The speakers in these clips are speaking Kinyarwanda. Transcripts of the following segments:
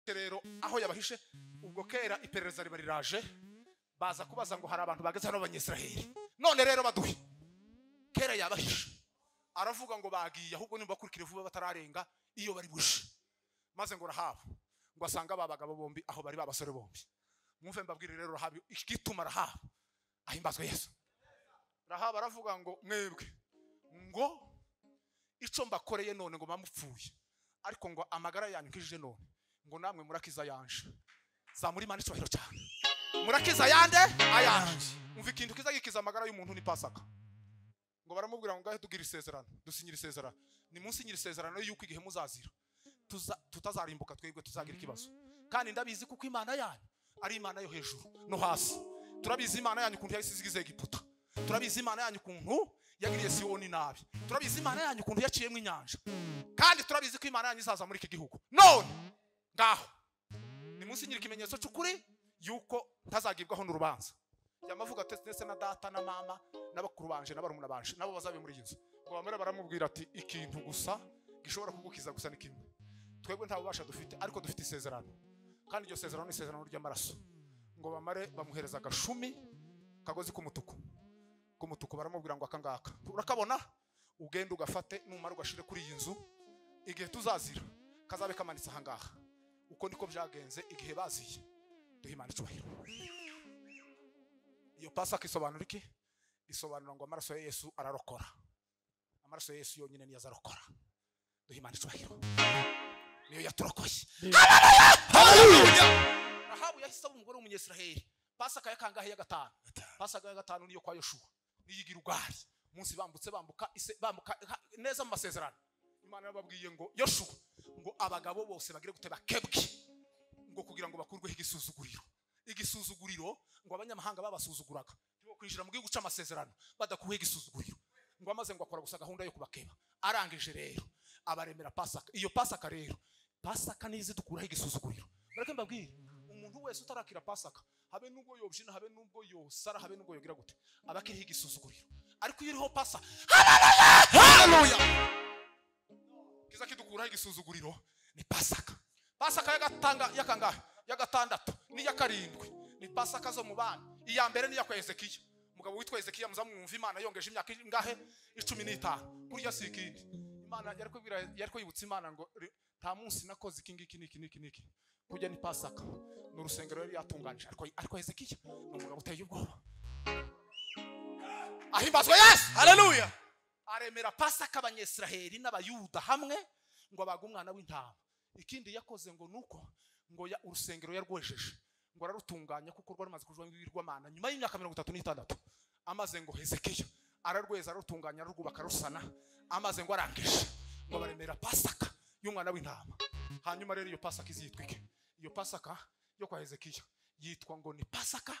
afite rero aho yabahishe ubwo kera iperereza riba riraje baza kubaza ngo hari abantu bageze hano b'abanyisiraheli none rero baduhe kera yabahishe aravuga ngo bagiye ahubwo nibakurikire vuba batararenga iyo bari bushe maze ngo rahabu ngo asanga ba bagabo bombi aho bari ba basore bombi mwumve mbabwire rero rahabu igituma rahabu ahimbazwe yesu rahabu aravuga ngo mwebwe ngo icyo mbakoreye none ngo mpamupfuye ariko ngo amagara yanyu nkijije none ngo namwe murakiza yanje zamurimana icyubahiro cyane murakiza yande ayanje umva ikintu kiza gikiza amagara y'umuntu ni pasaka ngo baramubwira ngo ngahe tugira isezerano dusinyira isezerano ni munsi nyira isezerano y'uko igihe muzazira tuza- tutazarimbuka twebwe tuzagira ikibazo kandi ndabizi kuko imana yanyu ari imana yo hejuru no hasi turabizi imana yanyu ukuntu yahise izigize egiputa turabizi imana yanyu ukuntu yagiriye siyoni nabi turabizi imana yanyu ukuntu yaciyemo inyanja kandi turabizi ko imana yanyu izaza muri iki gihugu none ngaho ni munsi nyiri ikimenyetso cy'ukuri yuko ntazagibwaho n'urubanza yamavuga ati ndetse na data na mama n'abakuru banje na barumuna banje nabo bazabe muri iyi nzu ngo bamere baramubwira ati ikintu gusa gishobora kugukiza gusa ni kimwe twebwe nta bubasha dufite ariko dufite isezerano kandi iryo sezerano ni isezerano ry'amaraso ngo bamare bamuhereza agashumi kagozi k'umutuku k'umutuku baramubwira ngo aka ngaka urakabona ugende ugafate numara ugashire kuri iyi nzu igihe tuzazira kazabe kamanitse aha ngaha uko niko byagenze igihe baziye duhimana icyubahiro iyo pasaka isobanura iki isobanura ngo amaraso ya yesu ararokora amaraso ya yesu yonyine niyo azarokora duhimana icyubahiro niyo yaturokoye Haleluya! rahabu yahise aba umugore w'umunyesiraheli pasaka ya kangahe ya gatanu pasaka ya gatanu niyo kwa yoshuwa niyigira ugari munsi bambutse bambuka ise- bambuka ha- neza mu masezerano imana yababwiye ngo yoshuwa ngo abagabo bose bagire guteba kebwe ngo kugira ngo bakurweho igisuzuguriro igisuzuguriro ngo abanyamahanga babasuzuguraga ntibo kwinjira mu gihugu cy'amasezerano badakuweho igisuzuguriro ngo amaze ngo akora gusa gahunda yo kubakeba arangije rero abaremera pasaka iyo pasaka rero pasaka n'izi dukuraho igisuzuguriro mureke mbabwire umuntu wese utarakira pasaka habe nubwo yobyina habe nubwo yosara habe nubwo yogira gute aba akiriho igisuzuguriro ariko iyo iriho pasa haleluya kiza kidukuraho igisuzuguriro ni pasaka pasaka y'agatanga y'akangahe y'agatandatu n'iya karindwi ni pasaka zo mu bana iya mbere n'iya kwa hezekiya umugabo witwa hezekiya muzamwumva imana yongeje imyaka ingahe icumi n'itanu kurya si ikindi imana yari kubwira yari kwibutsa imana ngo "Re- nta munsi nakoze iki ngiki n'iki n'iki n'iki kurya ni pasaka ni urusengero yari yatunganije ariko ariko hezekiya ni umugabo uteye ubwoba ahimbazwa yesu haleluya aremera pasaka abanyesiraheli n'abayuda hamwe ngo abage umwana w'intama ikindi yakoze ngo nuko ngo ya- urusengero yarwejeje ngo ararutunganya kuko rwari rumaze kujwamo ibigirwamana nyuma y'imyaka mirongo itatu n'itandatu amaze ngo hezekiya ararweza ararutunganya ararwubaka arusana amaze ngo arangije ngo baremera pasaka y'umwana w'intama hanyuma rero iyo pasaka izitwike iyo pasaka yo kwa hezekiya yitwa ngo ni pasaka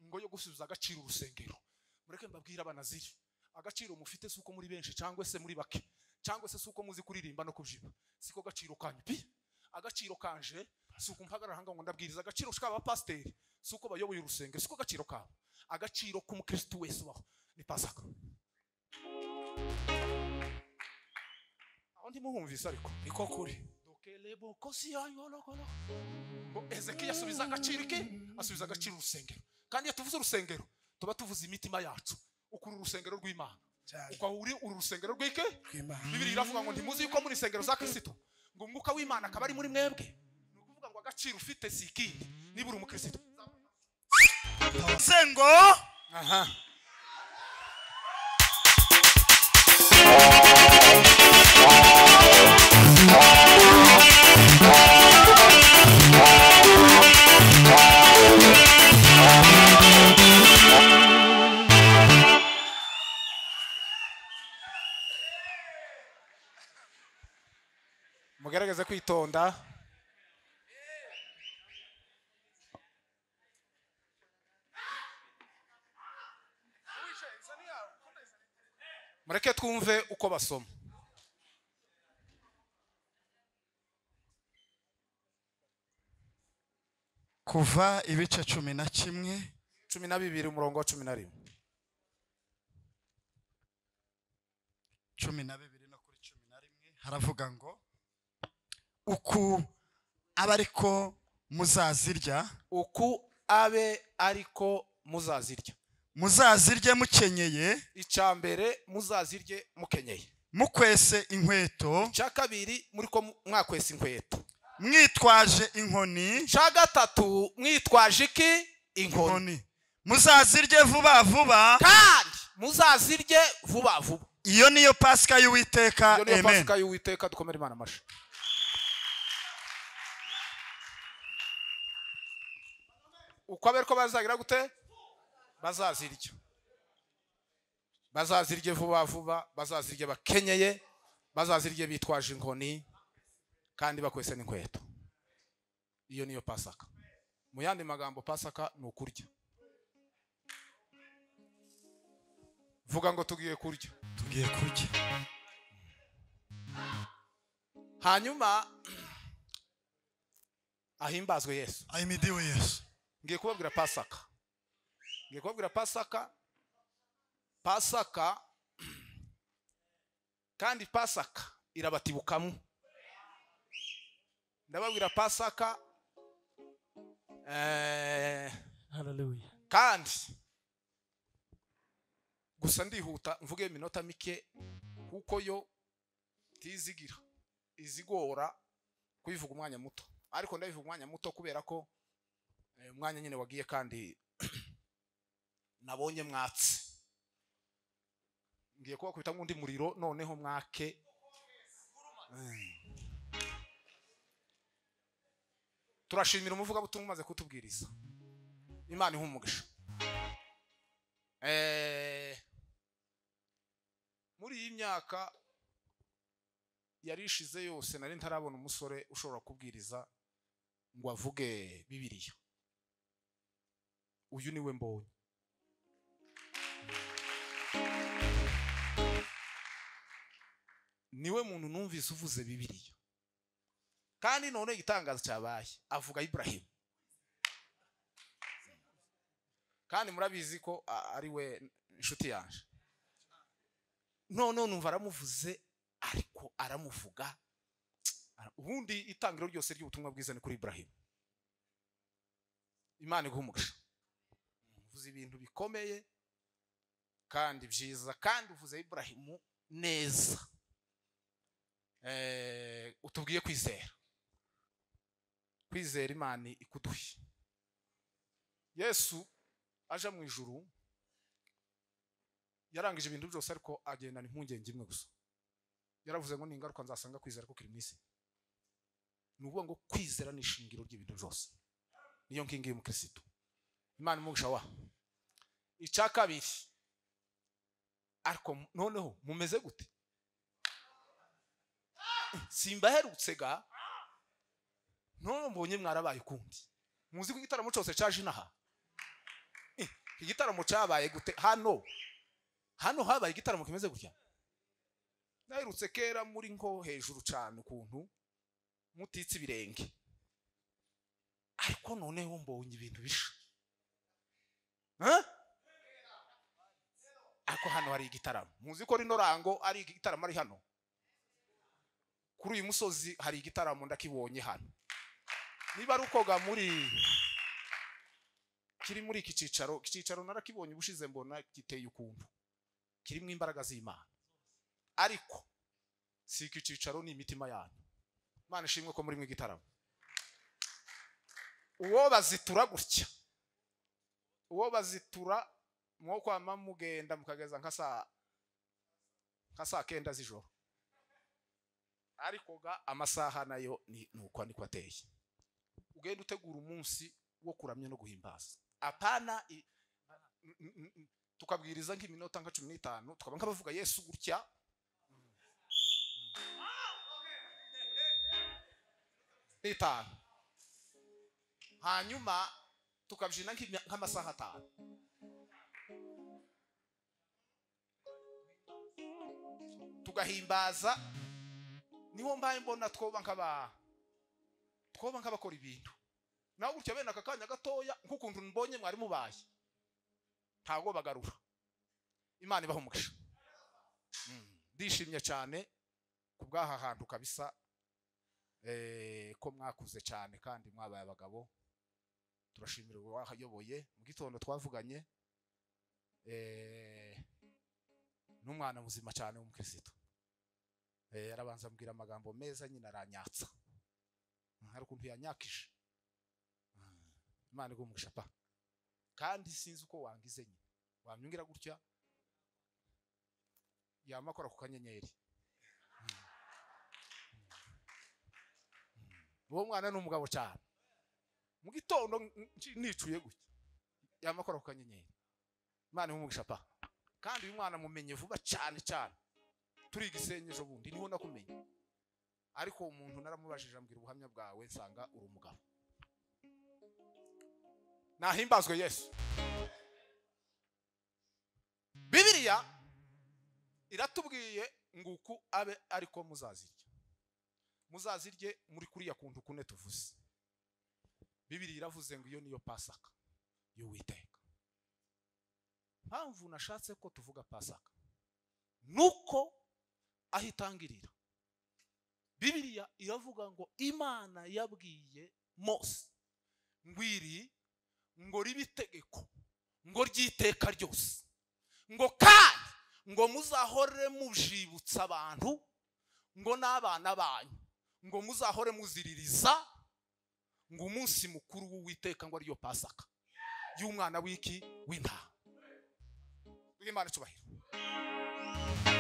ngo yo gusubiza agaciro urusengero mureke mbabwire abanaziri agaciro mufite si uko muri benshi cyangwa se muri bake cyangwa se si uko muzi kuririmba no kubyina siko gaciro kanyu pi agaciro kanje si uko mpagarara ahangaha ngo ndabwiriza agaciro k'abapasiteri si uko bayoboye urusengero siko agaciro kabo agaciro k'umukirisitu wese ubaho ni pasaka aho ntimuhumvise ariko niko kuri Dokelebo kosi yanyu olokolo. ngo hezekiya asubiza agaciro ke asubiza agaciro urusengero kandi iyo tuvuze urusengero tuba tuvuze imitima yacu ukuri urusengero rw'imana cyane uko uri uru rusengero rw'ike rw'imana bibiri iravuga ngo ntimuzi yuko muri insengero za kirisito ngo umwuka w'imana akaba ari muri mwebwe ni ukuvuga ngo agaciro ufite si ikindi niba uri umukristo se ngo aha mugaragaze kwitonda mureke twumve uko basoma kuva ibice cumi na kimwe cumi na bibiri umurongo wa cumi na rimwe cumi na bibiri no kuri cumi na rimwe haravuga ngo uku abe ariko muzazirya uku abe ariko muzazirya muzazirye mukenyeye icya mbere muzazirye mukenyeye mukwese inkweto icya kabiri muri ko mu- mwakwesa inkweto mwitwaje inkoni icya gatatu mwitwaje iki inkoni inkoni muzazirye vuba vuba kandi muzazirye vuba vuba iyo niyo pasika y'uwiteka iyo niyo amen pasika y'uwiteka dukomere imana amashyi uko abe ariko bazagira gute bazazirya bazazirye vuba vuba bazazirye bakenyeye bazazirye bitwaje inkoni kandi bakwese n'inkweto iyo niyo pasaka mu yandi magambo pasaka ni ukurya vuga ngo tugiye kurya tugiye kurya hanyuma ahimbazwe yesu ahimidiwe yesu ngiye kubabwira pasaka ngiye kubabwira pasaka pasaka kandi pasaka irabatibukamo ndababwira pasaka eh, Hallelujah. kandi gusa ndihuta mvuge iminota mike kuko yo tizigira izigora kubivuga umwanya muto ariko ndabivuga umwanya muto kubera ko eh, umwanya nyine wagiye kandi nabonye mwatsi ngiye kubakubita nk'undi muriro noneho mwake Eh. turashimira umuvugabutumwa umaze kutubwiriza imana iha umugisha Eh, muri iyi myaka yari ishize yose nari ntarabona umusore ushobora kubwiriza ngo avuge bibiliya uyu niwe mbonye niwe muntu numvise uvuze bibiliya kandi none igitangazo cyabaye avuga iburahimu kandi murabizi ko a- ari we inshuti yaje none numva aramuvuze ariko aramuvuga Ara- ubundi itangiro ryose ry'ubutumwa bwiza ni kuri Ibrahim Imana iguha umugisha uvuze ibintu bikomeye kandi byiza kandi uvuze Ibrahim neza eh utubwiye kwizera kwizera Imana ikuduhe Yesu aje mu ijuru yarangije ibintu byose ariko agendana impungenge imwe gusa yaravuze ngo ni ingaruka nzasanga kwizera ko kiri mu isi ni ukuvuga ngo kwizera ni ishingiro ry'ibintu byose niyo ngingi y'umukirisitu imana umugisha wa icya kabiri ariko noneho mumeze gute simbaherutse ga noneho mbonye mwarabaye ukundi muzi ko igitaramo cyose cyaje inaha igitaramo cyabaye gute hano hano habaye igitaramo kimeze gutya naherutse kera muri nko hejuru cyane ukuntu mutitse ibirenge ariko noneho mbonye ibintu bisha Huh? ariko hano hari igitaramo muzi ko rino rango ari igitaramo ari hano kuri uyu musozi hari igitaramo ndakibonye hano niba ari ukoga muri kiri muri iki cyicaro iki cyicaro narakibonye ubushize mbona giteye ukuntu kirimo imbaraga z'imana ariko si iki cyicaro ni imitima yanyu imana ishimwe ko muri mwe igitaramo uwo bazitura gutya uwo bazitura mwo kwama mugenda mukageza nka saa nka saa kenda z'ijoro ariko ga amasaha nayo ni ni uko niko ateye ugenda utegura umunsi wo kuramya no guhimbaza apana i- n- n- n- n- tukabwiriza nk'iminota nka cumi n'itanu tukaba nk'abavuga yesu gutya n'itanu hanyuma tukabyina nk'imya- nk'amasaha atanu tugahimbaza niho mbaye mbona twoba nk'aba twoba nk'abakora ibintu nawe gutya bene aka kanya gatoya nk'ukuntu mbonye mwari mubaye ntabwo bagarura imana ibaha umugisha Mm, ndishimye cyane ku bw'aha hantu kabisa eh, ko mwakuze cyane kandi mwabaye abagabo turashimira uwayoboye mu gitondo twavuganye eh, n'umwana muzima cyane w'umukirisitu Eh, arabanza ambwira amagambo meza nyine aranyatsa Mm, hari ukuntu yanyakije Mm, imana iguha umugisha pa kandi sinzi uko wangize nyine wamyungira gutya yama akora ku kanyenyeri uwo mwana ni umugabo cyane mu gitondo nci- nicuye gutya yama akora ku kanyenyeri imana imumugisha pa kandi uyu mwana mumenye vuba cyane cyane turi igisenyi ejo bundi niho nakumenye ariko uwo muntu naramubajije ambwira ubuhamya bwawe nsanga uri umugabo nahimbazwe yesu bibiriya iratubwiye nguku abe ariko muzazirya muzazirye muri kuriya kuntu kune tuvuze bibiriya iravuze ngo iyo niyo pasaka y'uwiteka mpamvu nashatse ko tuvuga pasaka nuko aho itangirira bibiriya iravuga ngo imana yabwiye mose ngwiri ngo ribe itegeko ngo ry'iteka ryose ngo kandi ngo muzahore mujibutsa abantu ngo n'abana banyu ngo muzahore muziririza ngo umunsi mukuru w'uwiteka ngo ariyo pasaka y'umwana w'iki w'intama w'imana icyubahiro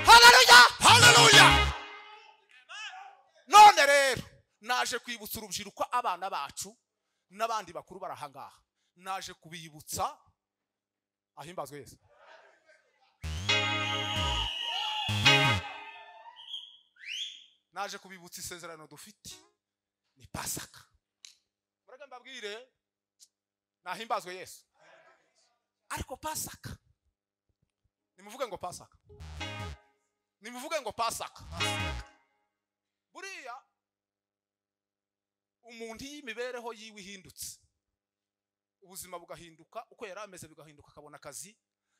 haleluya haleluya none rero naje kwibutsa urubyiruko abana bacu n'abandi bakuru barahangaha naje kubibutsa ahimbazwe yesu naje kubibutsa isezerano dufite ni pasaka mureke mbabwire nahimbazwe yesu ariko pasaka nimuvuge ngo pasaka nimuvuge ngo pasaka buriya umuntu iyo imibereho yiwe ihindutse ubuzima bugahinduka uko yari ameze bigahinduka akabona akazi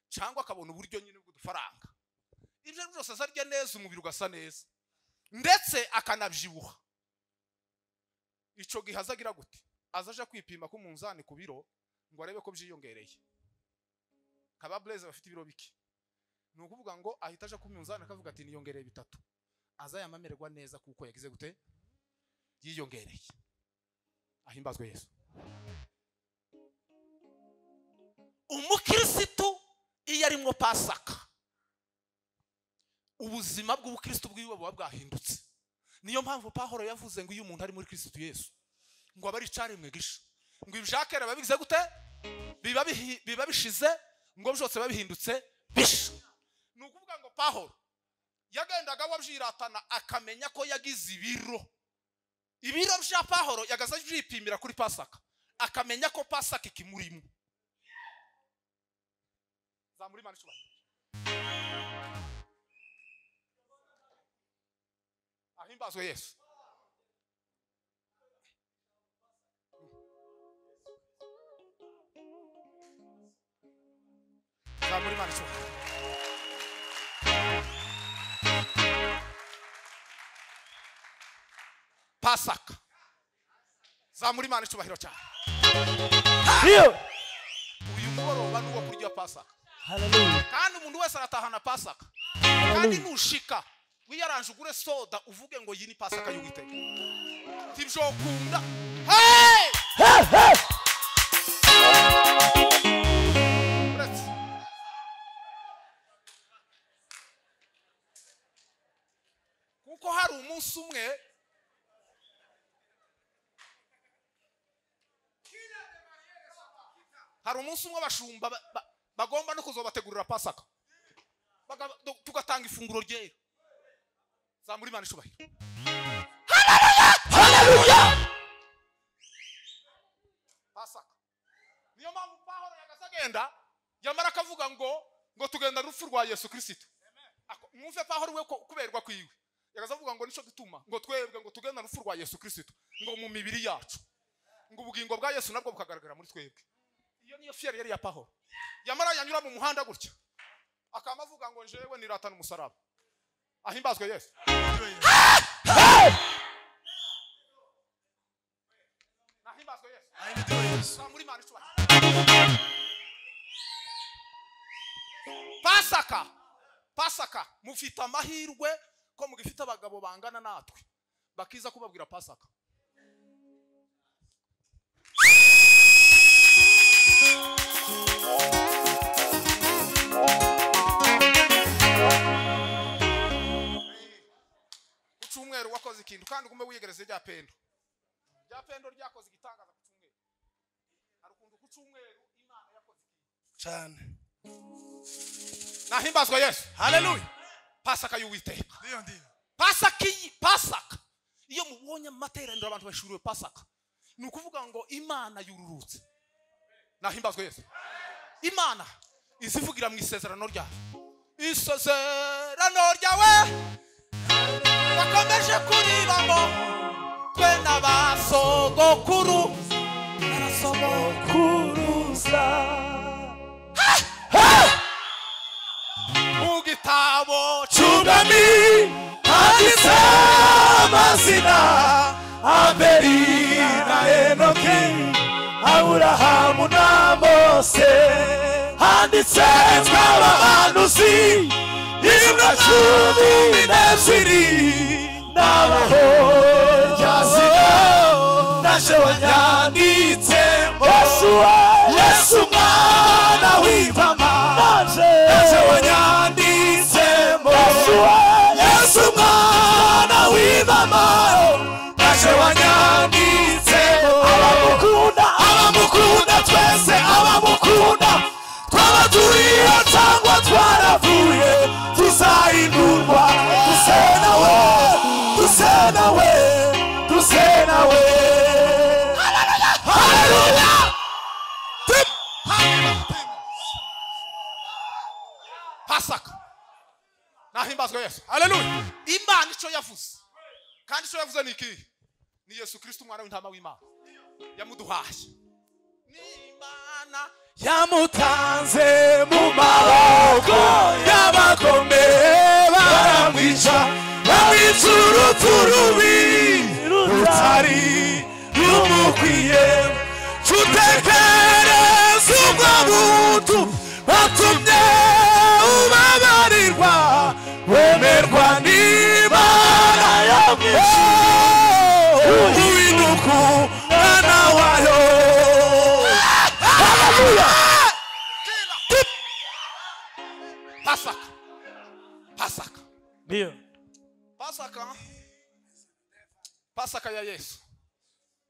cyangwa akabona uburyo nyine bw'udufaranga ibyo ari byo byose aza arya neza umubiri ugasa neza ndetse akanabyibuha icyo gihe aza agira gute aza aje kwipima ku munzani ku biro ngo arebe ko byiyongereye kaba bureze bafite ibiro bike ni ukuvuga ngo ahita aje ku munzani akavuga ati niyongereye bitatu aza yamamererwa neza kuko yagize gute yiyongereye ahimbazwe yesu umukirisitu iyo arimwo pasaka ubuzima bw'ubukirisitu bwiwe buba bwahindutse niyo mpamvu pahoro yavuze ngo iyo umuntu ari muri kirisitu yesu ngo aba ari icyaremwe gisha ngo ibya kera biba bigize gute biba bihi- biba bishize ngo byose biba bihindutse bisha ni ukuvuga ngo pahoro yagendaga wabyiratana akamenya ko yagize ibiro ibiro bya pahoro yagaze abyipimira kuri pasaka akamenya ko pasaka ikimurimo zamura imana icyubahiro ahimbazwe yesu zamura imana icyubahiro pasaka zamura imana icyubahiro cyane Healed. uyu mugoroba ni uwo kurya pasaka Hallelujah. kandi umuntu wese aratahana pasaka kandi Hallelujah. nushika wiyaranje ugure soda uvuge ngo iyi ni pasaka y'uwiteka ntibyokunda Hey! Hey, hey. uretse kuko hari umunsi umwe hari umunsi umwe abashumba ba- ba- bagomba no kuzobategurira pasaka Baga- do- tugatanga ifunguro ryera zamura imana ishubahiro pasaka niyo mpamvu pahoro yagase agenda yamara akavuga ngo ngo tugenda urupfu rwa yesu kirisito Ako- mwumve pahoro we ko- kuberwa kwiwe yagase avuga ngo nicyo gituma ngo twebwe ngo tugenda urupfu rwa yesu kirisito ngo mu mibiri yacu ngo ubugingo bwa yesu nabwo bukagaragara muri twebwe iyo niyo fiyeri yari ya pahoro yamara yanyura mu muhanda gutya akaba avuga ngo njyewe niratana umusaraba ahimbazwe yesu himbazwe yesu ahimbazwe yesu zamura imana icyubahiro pasaka pasaka mufite amahirwe ko mugifite abagabo bangana natwe bakiza kubabwira pasaka ku cyumweru wakoze ikintu kandi ugume wiyegereze rya pendo rya pendo ryakoze igitangaza ku cyumweru hari ukuntu ku cyumweru imana yakoze ikintu cyane nahimbazwa yesu haleluya pasaka y'uwiteka ndiyo ndiyo pasaka iyi pasaka iyo mubonye amateraniro abantu bashuriwe pasaka ni ukuvuga ngo imana yururutse nahimbazwe yesu imana izivugira mu isezerano ryawe isezerano ryawe bakomeje kurira ngo twe na ba sogokuru kuruza mu gitabo cyunami handitse amazina abeli na enoki aburahamu na mose handitse tw'abahanuzi intumwa cumi n'ebyiri n'abahoryazina na jewanyanditse yesuwa yesu mwana w'imama naje wanyanditsemo yesu mwana w'imama naje wanyanditsemo abamukunda abamukunda twese abamukunda twaba turiyo cyangwa twaravuye tuzahindurwa tusenawe tusenawe tusenawe haleluya Tip. pasaka nahimbazwe yesu haleluya imana icyo yavuze kandi icyo yavuze ni ikihe ni yesu kirisito umwana w'intama w'imana yamuduhaye ni imana yamutanze mu maboko y'abakomeye baramwica bamwica urupfu rubi rutari rumukwiye tutekereze ubwo buntu batumye ubabarirwa wemerwa n'imana yamwishe uw'inuku mwana wayo haleluya pasaka pasaka ndiyo pasaka pasaka ya yesu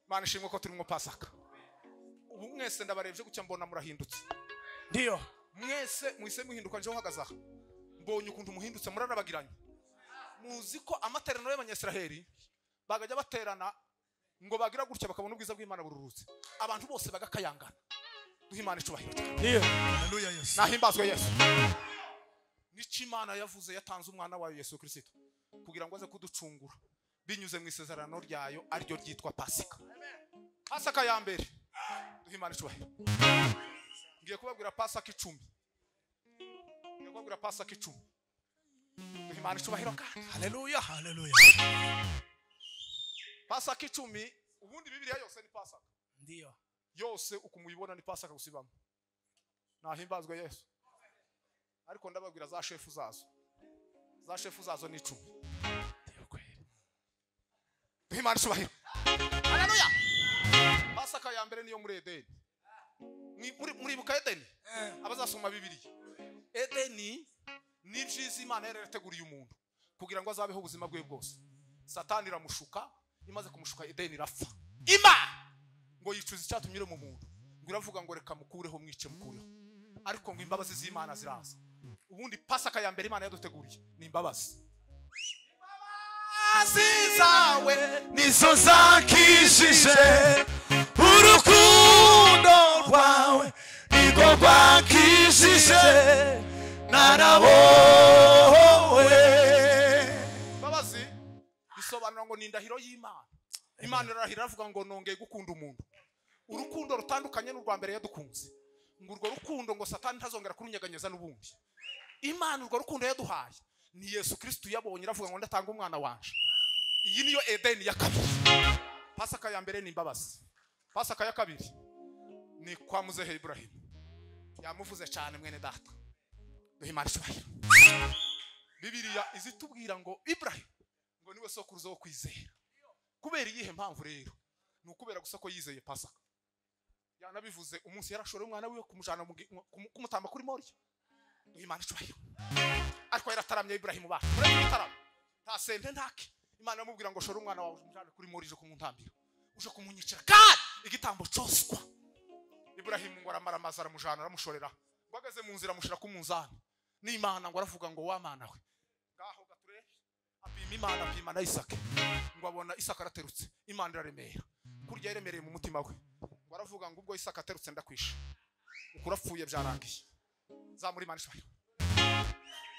imana ishimwe ko turimo pasaka ubu mwese ndabarebye gutya mbona murahindutse ndiyo mwese muhise muhinduka nje uhagaze aha mbonye ukuntu muhindutse murarabagiranye muzi ko amateraniro y'abanyasiraheli bagajya baterana ngo bagira gutya bakabona ubwiza bw'imana bururutse abantu bose bagakayangana duhe imana icubahiro cyane ndiyo haleluya yesu nahimbazwe yesu nicyo imana yavuze yatanze umwana wayo yesu kirisito kugira ngo aze kuducungura binyuze mu isezerano ryayo ariryo ryitwa pasika pasika ya mbere duhe imana icubahiro ngiye kubabwira pasika icumi ngiye kubabwira pasika icumi duhe imana icubahiro kandi haleluya haleluya pasika icumi ubundi bibiliya yose ni pasika ndiyo yose uko muyibona ni pasaka gusa ibamo nahimbazwe yesu ariko ndababwira za shefu zazo za shefu zazo ni icumi duhe imana icyubahiro haleluya pasaka ya mbere niyo muri edeni Mwi- muri- muribuka edeni abazasoma bibiliya edeni ni ibyiza imana yari yarateguriye umuntu kugira ngo azabeho ubuzima bwe bwose satani iramushuka imaze kumushuka edeni irapfa imana ngo yicuza icyatumire mu muntu ngo iravuga ngo reka mukureho mwice mukureho ariko ngo imbabazi z'imana ziraza ubundi pasaka ya mbere imana yaduteguriye ni imbabazi imbabazi zawe nizo zankishije urukundo rwawe nirwo rwankishije narabowe imbabazi bisobanura ngo ni indahiro y'imana imana irarahira iravuga ngo nongeye gukunda umuntu urukundo rutandukanye n'urwa mbere yadukunze ngo urwo rukundo ngo satani ntazongera kurunyeganyeza n'ubundi imana urwo rukundo yaduhaye ni yesu kirisito yabonye iravuga ngo ndatanga umwana wanje iyi niyo edeni ya kabiri pasaka ya mbere ni imbabazi pasaka ya kabiri ni kwa muzehe iburahimu yamuvuze cyane mwene data duhimana icyubahiro bibiriya izitubwira ngo iburahimu ngo niwe sokuruza wo kwizera kubera iyihe mpamvu rero ni ukubera gusa ko yizeye pasaka yanabivuze umunsi yarashoreye umwana wiwe kumujyana mu gi- mu- kumu- kumutamba kuri moriya duhimana icyubahiro ariko yarataramye iburahimu bacu murebe igitaramo nta sente ntake imana yamubwira ngo shora umwana wawe umujyane kuri mori uje kumuntambira uje kumunyicira kandi igitambo cyoswa iburahimu ngo aramaza aramujyana aramushorera ngo ageze mu nzira amushyira ku munzani n'imana ngo aravuga ngo wa mana we ngaho gature apima imana apima na isaka ngo abona isaka araterutse imana iraremera kurya yaremereye mu mutima we ngo aravuga ngo ubwo isaka aterutse ndakwishe ukurapfuye byarangiye zamura imana ishobora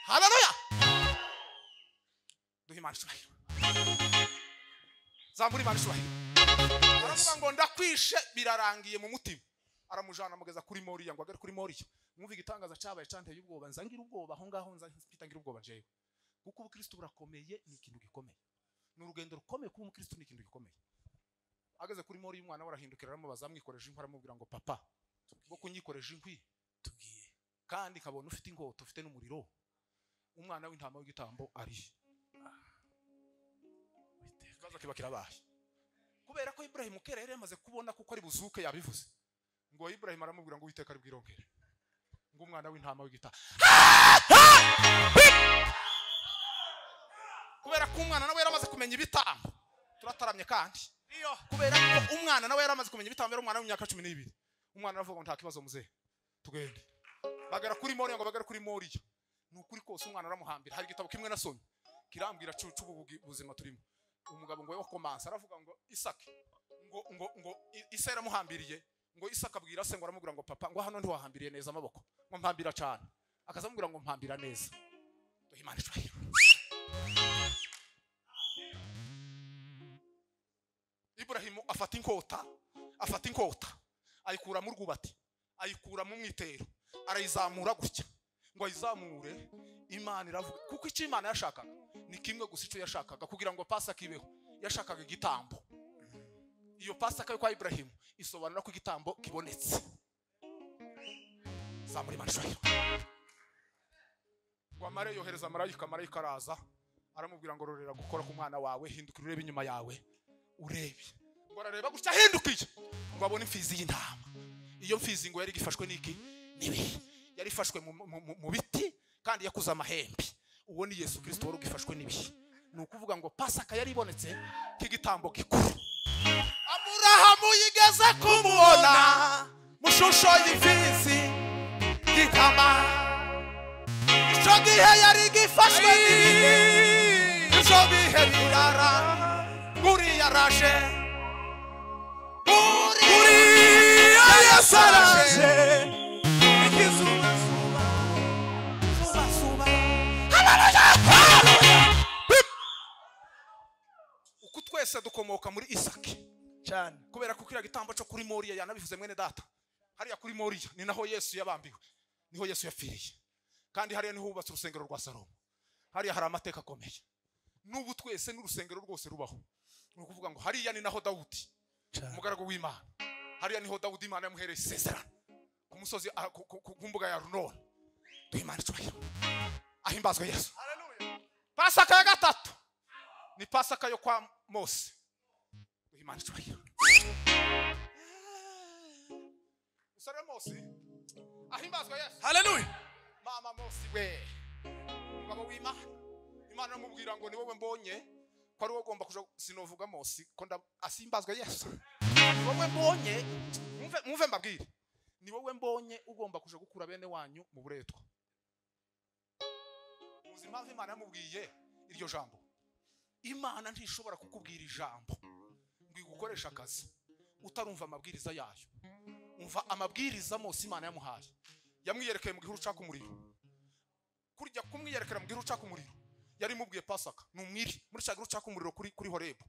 haleluya duha imana icyubahiro zambura imana icyubahiro aravuga ngo ndakwishe birarangiye mu mutima aramujana amugeza kuri moriya ngo agere kuri moriya mwumve igitangaza cyabaye cyanteye ubwoba nzangira ubwoba aho ngaho nza mpita ngira ubwoba njyewe kuko ubukristo burakomeye ni ikintu gikomeye ni urugendo rukomeye kuba umukristo ni ikintu gikomeye ageze kuri moriya umwana we arahindukira aramubaza amwikoreje inkwi aramubwira ngo papa bwo kunyikoreje inkwi tubwiye kandi nkabona ufite ingota ufite n'umuriro umwana w'intama w'igitambo ari ikibazo kiba kirabaye kubera ko iburahimu kera yari yamaze kubona kuko ari buzuke yabivuze ngo iburahimu aramubwira ngo uwiteka aribwirongere ngo umwana w'intama w'igitama kubera ko umwana nawe yaramaze kumenya ibitambo turataramye kandi kubera ko umwana nawe yaramaze kumenya ibitambo yari umwana w'imyaka cumi n'ibiri umwana aravuga ngo nta kibazo muzehe tugende bagara kuri moriya ngo bagara kuri moriya ni ukuri kose umwana aramuhambira hari igitabo kimwe nasomye kirambwira cucu ubu bugi- buzima turimo umugabo ngo wakomanse aravuga ngo isaka ngo ngo ngo I- isa yaramuhambiriye ngo isaka abwira se ngo aramubwira ngo papa ngo hano ntiwahambiriye neza amaboko ngo mpambira cyane akaza amubwira ngo mpambira neza Duhe Imana icyubahiro. iburahimu afata inkota afata inkota ayikura mu rwubati ayikura mu mwitero arayizamura gutya ngo ayizamure imana iravuga kuko icyo imana yashakaga ni kimwe gusa icyo yashakaga kugira ngo pasaka ibeho yashakaga igitambo iyo pasaka yo kwa iburahimu isobanura ko igitambo kibonetse zamura imana ishobora ngo amare yohereza marayika marayika araza aramubwira ngo rorera gukora ku mwana wawe hindukira urebe inyuma yawe urebe ngo arareba gutya ahindukiye ngo abone imfizi y'intama iyo mfizi ngo yari igifashwe n'iki nibi yari ifashwe mu- mu- mu- mu biti kandi yakuze amahembe uwo ni yesu kirisito wari ugifashwe n'ibi ni ukuvuga ngo pasaka yari ibonetse nk'igitambo gikuru aburahamu yigeze kumubona mu shusho y'imfizi y'intama icyo gihe yari igifashwe n'ibi ibyo bihe birara nguriya araje nguriya yesu araje uko twese dukomoka muri isaki cyane kubera ko kiriya gitambo cyo kuri moriya yanabivuze mwene data hariya kuri moriya ni naho yesu yabambiwe niho yesu yapfiriye kandi hariya niho hubatse urusengero rwa salomo hariya hari amateka akomeye n'ubu twese n'urusengero rwose rubaho ni ukuvuga ngo hariya ni naho dawudi umugaragu w'imana hariya niho dawudi imana yamuhereye isezerano ku musozi ah, ku- ku ku- ku mbuga ya runoni duhimana icyubahiro ahimbazwe yesu pasaka ya gatatu ni pasaka yo kwa mose duhimana icyubahiro usore mosi ahimbazwe yesu haleluya mama mosi we umugabo w'imana imana iramubwira ngo ni wowe mbonye ko ari wowe ugomba kuja sinovuga mosi ko nda- asimbazwe yesu ni wowe mbonye mwumve- mwumve mbabwire ni wowe mbonye ugomba kuja gukura bene wanyu mu buretwa muzi impamvu imana yamubwiye iryo jambo imana ntishobora kukubwira ijambo ngo igukoreshe akazi utarumva amabwiriza yayo umva amabwiriza mose imana yamuhaye yamwiyerekeye mu gihuru ucaka umuriro kurya kumwiyerekera mu gihuru ucaka umuriro yari imubwiye pasaka ni umwiri muri cya gihuru ucaka umuriro kuri, kuri horebu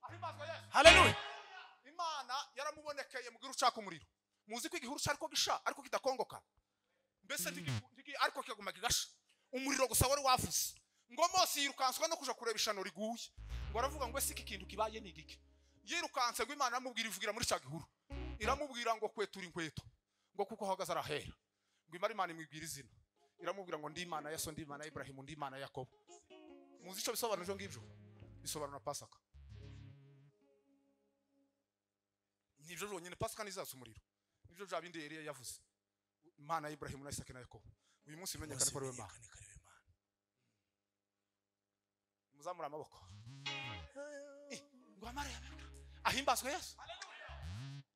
ahimbazwe yesu haleluya imana yaramubonekeye mu gihuru ucaka umuriro muzi ko igihuru cyari ko gisha ariko kidakongoka mbese ntigiku- ntigi- ariko kigaguma kigasha umuriro gusa wari wavuze ngo mose yirukanswa no kuja kureba ishano riguye ngo aravuga ngo ese iki kintu kibaye ni igiki yirukanse ngo imana aramubwira ivugira muri cya gihuru iramubwira ngo kwetura inkweto ngo kuko ahagaze arahera ngo imara imana imwibwira izina iramubwira ngo ndi imana ya so ndi imana ya iburahimu ndi imana ya yakobo muzi icyo bisobanura ibyo ngibyo bisobanura pasaka nibyo byonyine pasika ntizatsa umuriro nibyo bya bindi yari yavuze imana ya iburahimu na isake na yakobo uyu munsi bimenyekane ko ari we mana Menyekane ko ari we Mana. muzamura amaboko Eh, ngo amara yababwa. ahimbazwe yesu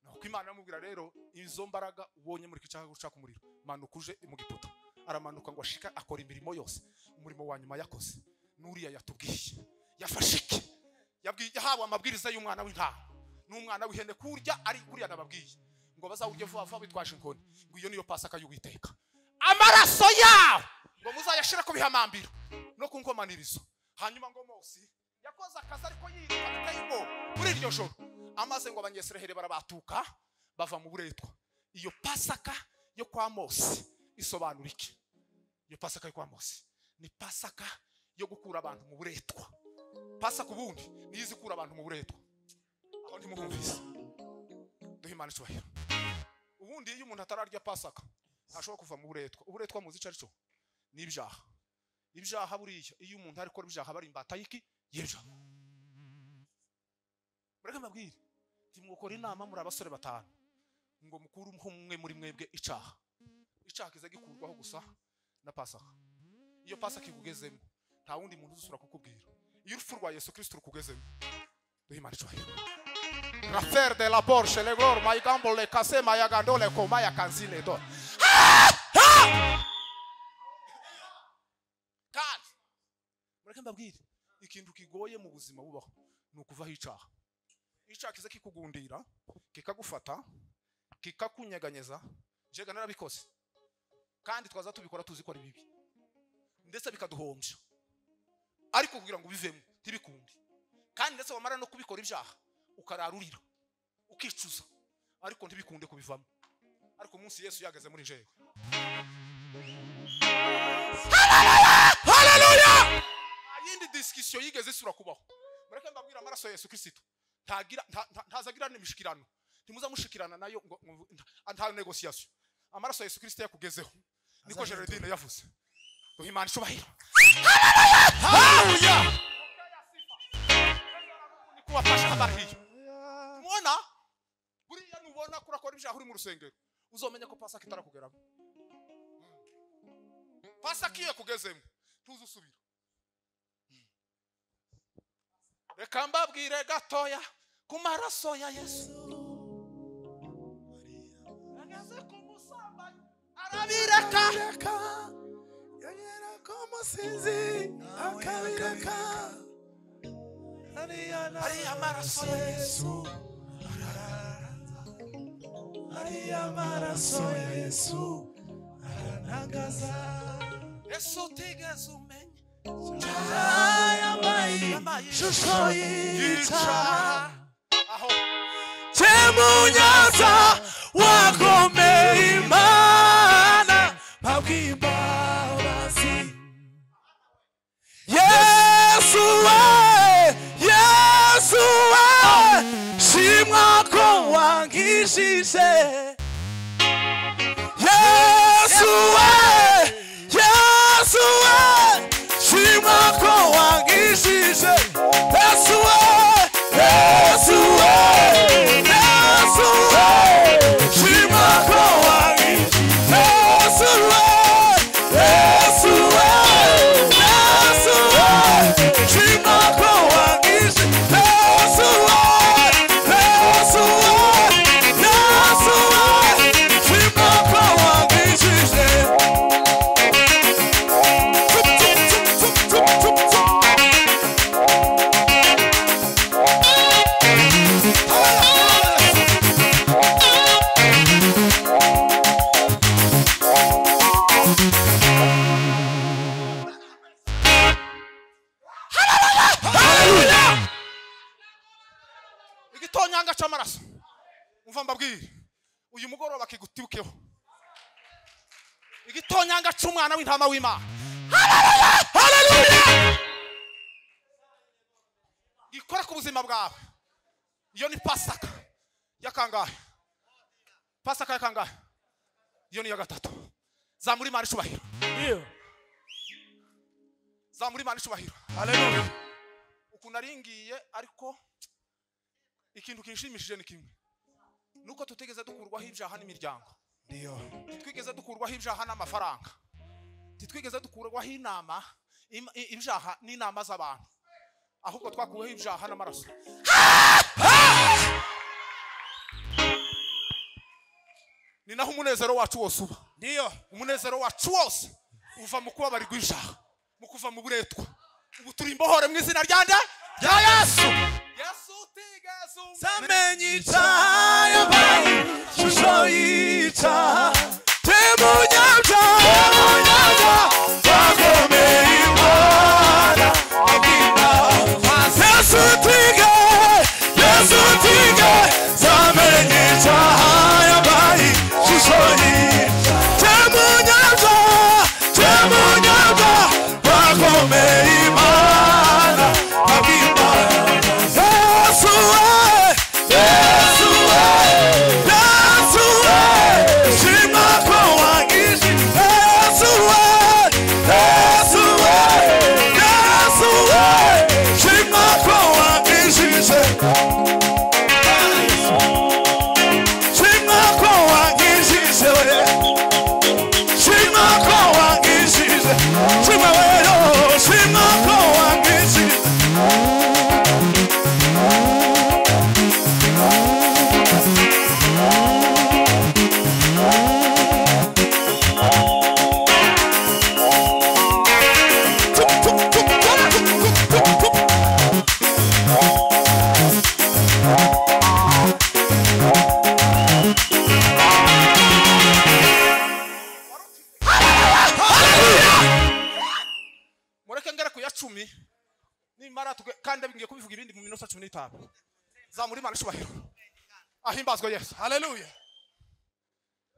nuko imana aramubwira rero izo mbaraga ubonye muri kicaga gucaka umuriro manuka uje mu giputa aramanuka ngo ashika akora imirimo yose umurimo wa nyuma yakoze n'uriya yatubwiye yafashe iki Yabwiye- yahawe amabwiriza y'umwana w'intama n'umwana w'ihene kurya ari kuriya nababwiye ngo bazawurye vuba vuba bitwaje inkoni ngo iyo niyo pasaka y'uwiteka amaraso yawe ngo muzayashira ku bihamambiro no ku nkomanirizo hanyuma ngo mose yakoze akazi ariko yiruka bitayimo muri iryo joro amaze ngo abanyesiraheli barabatuka bava mu buretwa iyo pasaka yo kwa mose isobanura iki iyo pasaka yo kwa mose ni pasaka yo gukura abantu mu buretwa pasaka ubundi niyo izikura abantu mu buretwa aho ntimuhumvise duhe imana icyubahiro ubundi iyo umuntu atararya pasaka ntashobora kuva mu buretwa uburetwa muzi icyo ari cyo ni ibyaha ibyaha buriya iyo umuntu ari gukora ibyaha bari imbata y'iki y'ibyaha mureke mbabwire ntimwokora inama muri abasore batanu ngo mukuru umwe muri mwebwe icaha icaha kiza gikurwaho gusa na pasaka iyo pasaka ikugezemo nta wundi muntu uzusura kukubwira iyo urupfu rwa yesu kirisito rukugezemo duhe imana icyubahiro Rafer de la Porsche, le glor, ma igambo le kase, ma yagando le koma ya kanzine do. Kandi, mureke mbabwire, ikintu kigoye mu buzima bubaho, ni ukuvaho icaha. Icaha kiza kikugundira, kikagufata, kikakunyeganyeza, jega narabikoze. Kandi twaza tubikora tuzi ko ari bibi. Ndetse bikaduhombya. Ariko kugira ngo ubivemo, ntibikunde. kandi ndetse wamara no kubikora ibyaha ukararurira ukicuza ariko ntibikunde kubivamo ariko umunsi yesu yageze muri njyewe nta yindi disikisiyo yigeze isura kubaho mureke mbabwira amaraso ya yesu kirisito ntagira- nta- nta- ntazagira n'imishyikirano ntimuzamushikirana nayo ngo ngo- nta- nta negosiyasiyo amaraso ya yesu kirisito yakugezeho niko jeredine yavuze duha imana icubahiro Hallelujah. kubafasha abariyo mubona buriya nubona kurakora ibyaha uri mu rusengero uzomenya ko pasaka itarakugeramo pasaka iyo yakugezemo ntuze usubira reka mbabwire gatoya ku maraso ya yesu ageze ku musambanyi arabireka Yongera ko umusinzi akabireka Hariya na- ariya maraso ya yesu hariya amaraso ya Yesu aranagaza yesu utigeze umenya Yambaye Yambaye ishusho y'icaha aho Temunyaza wagomeye Imana mpabw'imbabazi Yesu we Yesu we shimwa ko wankijije Yesu we Yesu we shimwa ko wankijije Yesu we Yesu we Yesu we shimwa ko wankijije Yesu we Yesu we Yesu we shimwa ko wankijije Yesu we Yesu we Yesu we shimwa ko wankijije igitonyanga c'amaraso umva mbabwire uyu mugoroba kigutibukeho igitonyanga c'umwana w'intama w'imana ikora ku buzima bwawe iyo ni pasaka yakangahe pasaka yakangahe iyo ni iya gatatu zamura imana icubahiro Ndiyo. zamura imana icubahiro Haleluya. ukuntu aringiye ariko ikintu kinshimishije ni kimwe nuko tutigeze dukurwaho ibyaha n'imiryango Ndiyo. titwigeze dukurwaho ibyaha n'amafaranga titwigeze dukurwaho inama im- i- ibyaha n'inama z'abantu ahubwo twakuweho ibyaha n'amaraso ni naho umunezero wacu wose uba Ndiyo. umunezero wacu wose uva mu kubabarirwa ibyaha mu kuva mu buretwa ubu turi imbohore mu izina rya nde Ya Yesu. yesu utigeze zamenye icyaha yabaye ishusho y'icyaha temunyabyaha wagomeye imana yesu tige yesu tige zamenye icyaha yabaye ishusho y'icyaha temunyabyaha temunyabyaha wagomeye imana Yesu we, Yesu we, Yesu we, shima kwa wangishi. Yesu we, Yesu we, Yesu we, shima kwa wangishi. Shima kwa wangishi we. Shima kwa wangishi. Shima wewe, shima kwa wangishi. mureke ngere ku ya cumi nimara tuge- kandi ngiye kubivuga ibindi mu minota cumi n'itanu zamura imana icubahiro ahimbazwa yesu Haleluya.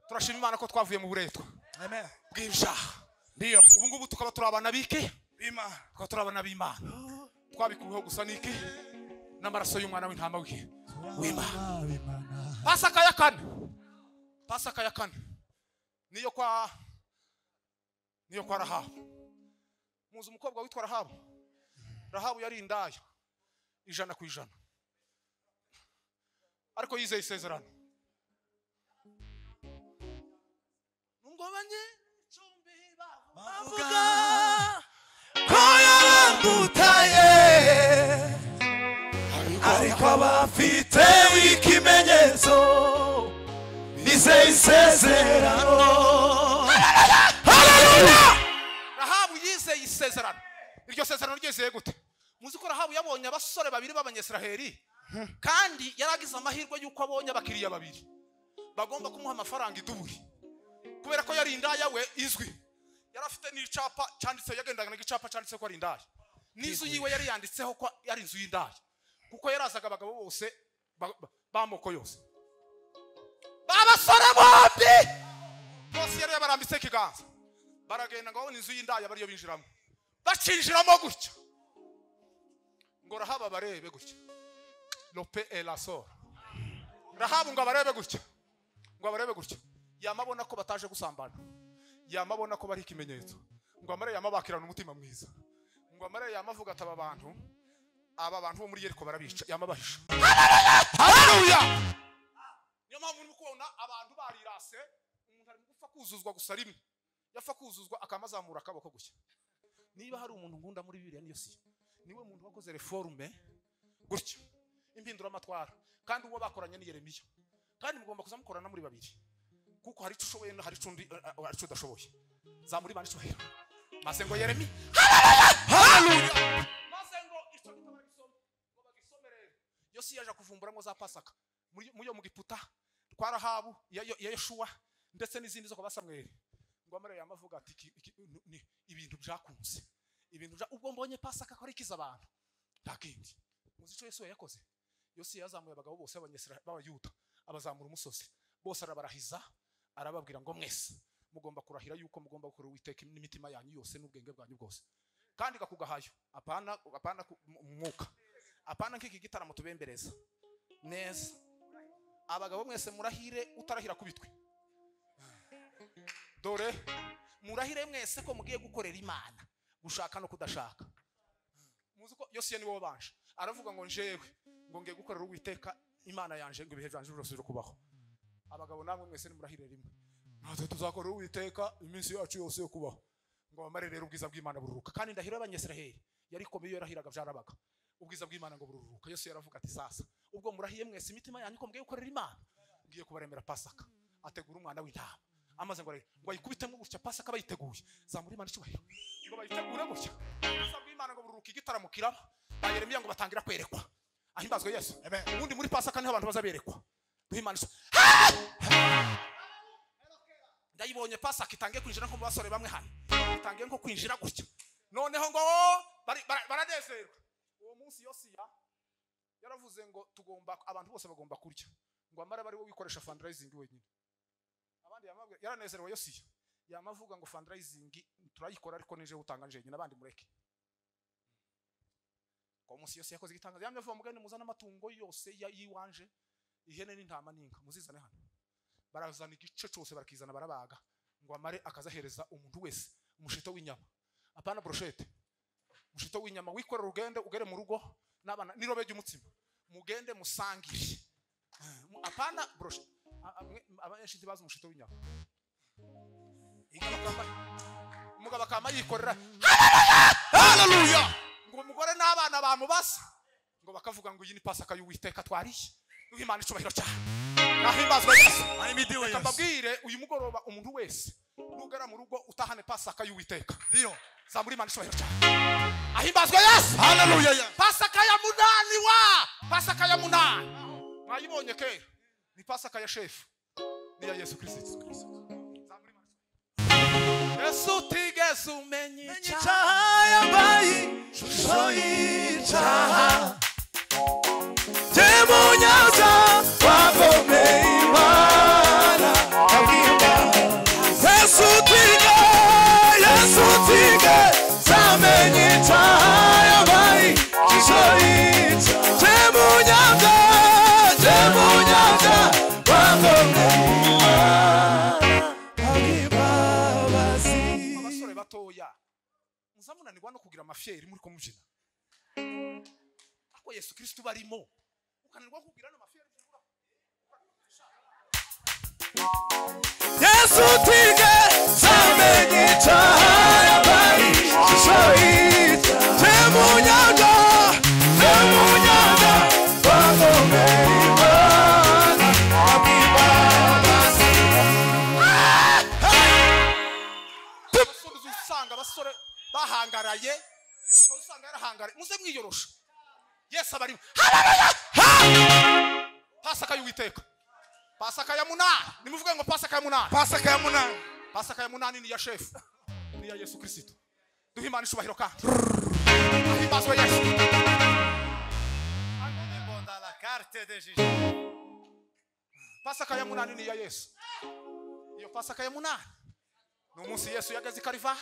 turashima imana ko twavuye mu buretwa Amen. bw'ibyaha Ndiyo. ubu ngubu tukaba turi abana b'iki Bima. tukaba turi abana b'imana twabikuweho gusa n'iki n'amaraso y'umwana w'intama w'ihe w'imana pasaka ya kane pasaka ya kane niyo kwa niyo kwa rahabu muzi umukobwa witwa rahabu rahabu yari indaya ijana ku ijana ariko yizeye isezerano nubwo abanyicumbi bavuga ko yarandutaye ariko abafite ikimenyetso bizeye isezerano rahabu yizeye isezerano iryo sezerano ryizeye gute muzi ko rahabu yabonye abasore babiri b'abanyesiraheri kandi yari agize amahirwe y'uko abonye abakiriya babiri bagomba kumuha amafaranga iduburi kubera ko yari indaya we izwi yari afite n'icapa cyanditse yagendaga n'igicapa cyanditse ko ari indaya n'inzu yiwe yari yanditseho ko yari inzu y'indaya kuko yarazaga abagabo bose ba- ba- b'amoko yose babasore bombi bose yari yabarambitseho ikiganza baragenda ngo babone inzu y'indaya bariyo binjiramo bacinjiramo gutya ngo rahabu abarebe gutya lope elasora rahabu ngo abarebe gutya ngo abarebe gutya yamabona ko bataje gusambana yamabona ko bari ikimenyetso ngo amare yamabakirana umutima mwiza ngo amare yamavuga ati aba bantu aba bantu bo muri yeriko barabica yamabahisha haleluya niyo mpamvu urimo kubona abantu barirase umuntu ari gupfa kuzuzwa gusa rimwe yapfa kuzuzwa akamazamura akaboko gushya niba hari umuntu nkunda muri bibiriya niyo si niwe muntu wakoze reforme gutya impinduramatwara kandi uwo bakoranye ni yeremiya kandi mugomba kuza mukorana muri babiri kuko hari icyo ushoboye hari icyo undi eh, eh, hari icyo udashoboye zamura imana icyubahiro maze ngo yeremi haleluya maze ngo icyo gitabo bagisome ngo bagisome rero yosi yaje kuvumburamo za pasaka muri muri yo mu giputa twa rahabu iya- iya- iya yeshuwa ndetse n'izindi zo kwa basamweli ngo amare yamavuga ati iki- iki- ni- ni ibintu byakunze ibintu bya ubwo mbonye pasaka ko ari ikiza abantu nta kindi muzi icyo yesu yakoze yosi yazamuye abagabo bose b'abanyesira b'abayuda abazamura umusozi bose arabarahiza arababwira ngo mwese mugomba kurahira yuko mugomba gukora uwiteka n'imitima yanyu yose n'ubwenge bwanyu bwose kandi gakugahayo apana apana ku- mu- mu mwuka apana nk'iki gitaramo tubembereza neza abagabo mwese murahire utarahira kubitwe dore murahire mwese ko mugiye gukorera imana gushaka no kudashaka muzi ko yosiya niwe wabanje aravuga ngo njewe ngo ngiye gukorera uwiteka imana yanjje ngo ibihe byanjye birose kubaho abagabo namwe mwese nimurahire rimwe natwe tuzakorera uwiteka iminsi yacu yose yo kubaho ngo bamare rero ubwiza bw'imana bururuka kandi ndahira abanyesiraheli yari komeye yarahiraga byarabaga ubwiza bw'imana ngo bururuka yose yaravuga ati sasa ubwo murahiye mwese imitima yanyu ko mgiye gukorera imana ngiye kubaremera pasaka ategura umwana w'intama amaze ngo ararira, ngo ayikubitemo gutya pasaka bayiteguye zamura imana icyubahiro ngo bayitegure gutya ubwiza bw'imana ngo bururuka igitaramo kiraba ba yeremiya ngo batangira kwerekwa ahimbazwe yesu ubundi muri pasaka niho abantu bazaberekwa duhimana iso ndayibonye pasaka itangiye kwinjira nko mu basore bamwe hano itangiye nko kwinjira gutya noneho ngo bari- bara- baranezerwa uwo munsi yosiya yaravuze ngo tugomba abantu bose bagomba kurya ngo amara bari we wikoresha fundraising wenyine abandi yamabwira yaranezerewe yosiya yamavuga ngo fundraising turayikora ariko nije utanga nje nyine abandi mureke kwa munsi yose yakoze igitangazo yamye avuga mugende muzane amatungo yose ya- yiwanje ihene n'intama n'inka muzizane hano barazana igice cyose barakizana barabaga ngo amare akazahereza umuntu wese umushito w'inyama apana brochette umushito w'inyama wikorera ugende ugere mu rugo n'abana n'irobe ry'umutsima mugende musangire Mu- apana brochette A- a- mwe- abenshi ntibazi umushito w'inyama Umugabo akama- umugabo akama yikorera haleluya ngo umugore n'abana bamubasa ngo bakavuga ngo iyi ni pasaka y'uwiteka twariye w'imana icyubahiro cyane nahimbazwe yesu Ahimidiwe Reka Yesu. mbabwire uyu mugoroba umuntu wese nugera mu rugo utahane pasaka y'uwiteka Ndio. zamura imana icyubahiro cyane ahimbazwe yesu Haleluya Yesu. pasaka ya munani wa pasaka ya munani mwayibonye kera ni pasaka ya shefu ni iya yesu kirisito Zamura imana icyubahiro. yesu utigeze umenya icyaha icyaha yambaye ishusho y'icyaha temunyaza wagomeye imana kabwimba yesu utige yesu utige zamenye icyaha yambaye ishusho y'icyaha temunyaza temunyaza wagomeye imana kabwimbabazi abasore batoya muzamunanirwa no kugira amafyeri muri kumubyina ako yesu kirisito barimo ukananirwa kugira ano mafyeri ukavuga, yesu tige zamenye icyaha yabaye ishusho y'icya temunyaga temunyaga bagomeye imana abwimbabazi abasore uzi usanga abasore bahangaraye uzi usanga yarahangaraye muze mwiyorosha yesu abarimo Haleluya! Ha! pasaka y'uwiteka pasaka ya munani nimuvuge ngo pasaka ya munani Pasaka ya munani. pasaka ya munani ni iya shefu ni iya yesu kirisito duhe imana icubahiro kandi ahimbazwe yesu pasaka ya munani ni iya yesu iyo pasaka ya munani ni umunsi yesu yageze i karivari